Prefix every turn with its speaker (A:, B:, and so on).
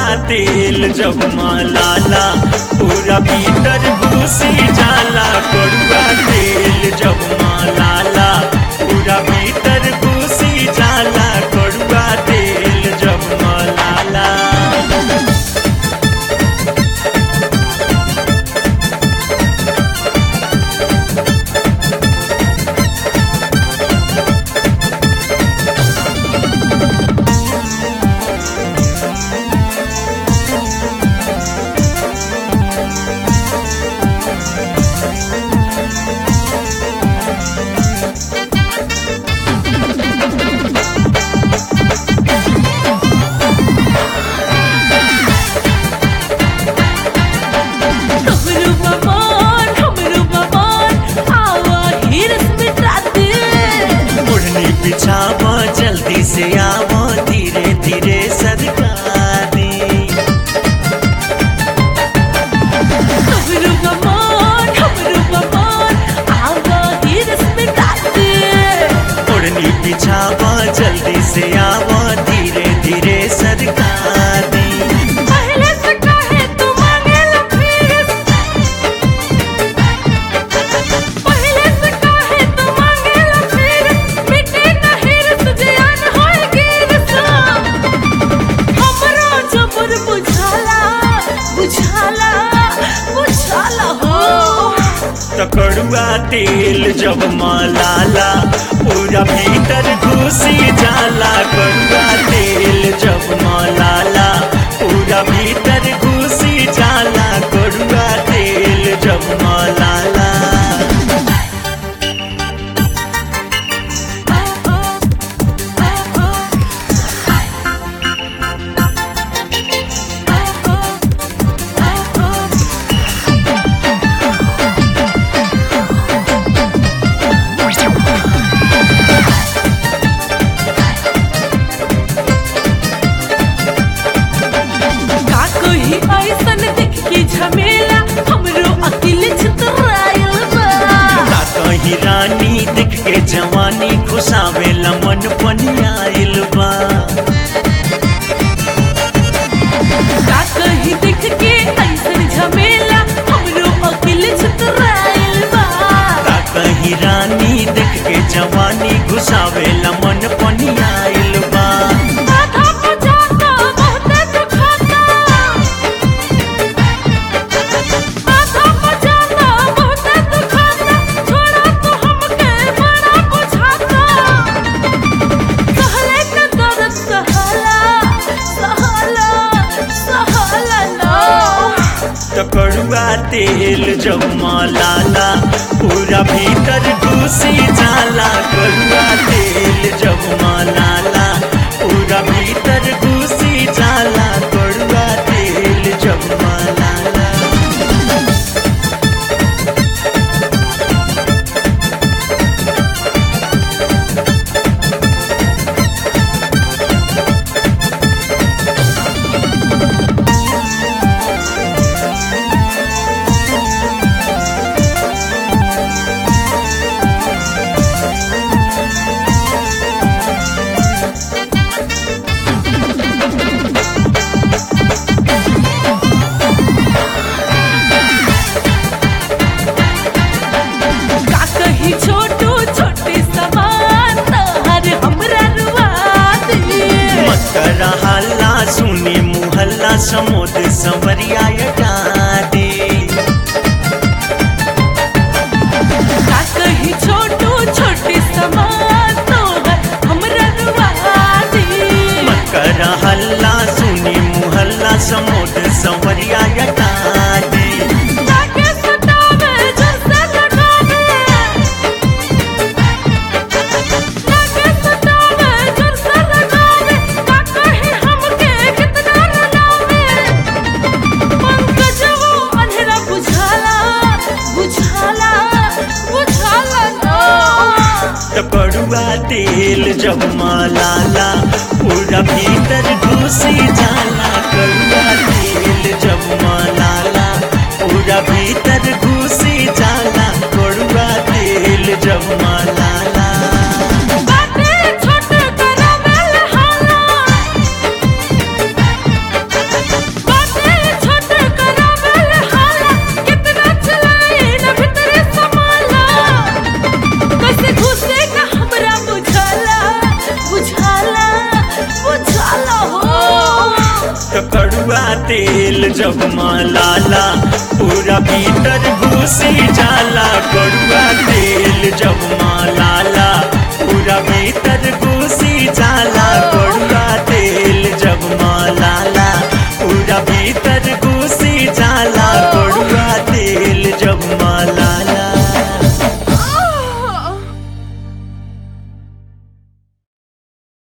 A: तेल जब मालाला पूरा भीतर घुसी जाला कड़ुआ तेल जब मालाला पूरा भीतर घुसी जाला कड़ुआ तेल जब मालाला
B: हमरू बमान हमरू बमान आवा हिरस मिटा दे
A: ओढ़नी बिछावा जल्दी से आवा धीरे धीरे सरकारी
B: हमरू बमान हमरू बमान आवा हिरस मिटा दे
A: ओढ़नी बिछावा जल्दी से आवा धीरे धीरे सरकारी
B: पहले से कहे तू मांगेला फिर पहले से कहे तू मांगेला फिर मिटे ना हिरस जियान होए गिरस हमरा जबर बुझाला बुझाला बुझाला हो
A: तकड़ुआ तेल जब मालाला पूरा भीतर घुसी जाला कड़ुआ तेल जब मालाला पूरा भीतर घुसी जाला कड़ुआ तेल जब मालाला
B: का कोई ऐसन देख के झमेला हमरो अकिल छितरायल बा
A: का कहीं रानी दिख के जवानी खुशावे मन पनियाइल बा
B: का कहीं देख के ऐसन झमेला हमरो अकिल छितरायल बा
A: का कहीं रानी दिख के जवानी घुसावे मन पनियाइल बा
B: आधा पचाता बहुते दुखाता आधा पचाता बहुते दुखाता छोड़ा तू हमके बड़ा बुझाता सहले के दर्द सहला सहला सहला लो
A: तकड़ुआ तेल जब मालाला पूरा भीतर घुसी जाला कड़ुआ तेल जब मालाला पूरा भीतर घुसी जाला कड़ुआ तेल जब मालाला
B: का कही छोटू छोटी समान तहर हमरा रुआ दिए
A: मत करा हल्ला सुनी मुहल्ला समोद संवरिया डादे
B: का कही छोटू छोटी समान तोहर हमरा रुआ दिए
A: मत करा हल्ला सुनी मुहल्ला समोद संवरिया डादे
B: जाके सतावे जैसे लगावे जाके सतावे जैसे लगावे का कही हमके कितना रुलावे पंकजवो अंधेरा बुझाला बुझाला बुझाला नो
A: तकड़ुआ तेल जब मालाला पूरा भीतर घुसी जाला कड़ुआ तेल जब मालाला पूरा भीतर घुसी जाला कड़ुआ तेल जब मालाला
B: बाटे छोट करावेल हाला
A: कड़ुआ तेल जब मालाला पूरा भीतर घुसी जाला कड़ुआ तेल जब मालाला पूरा भीतर घुस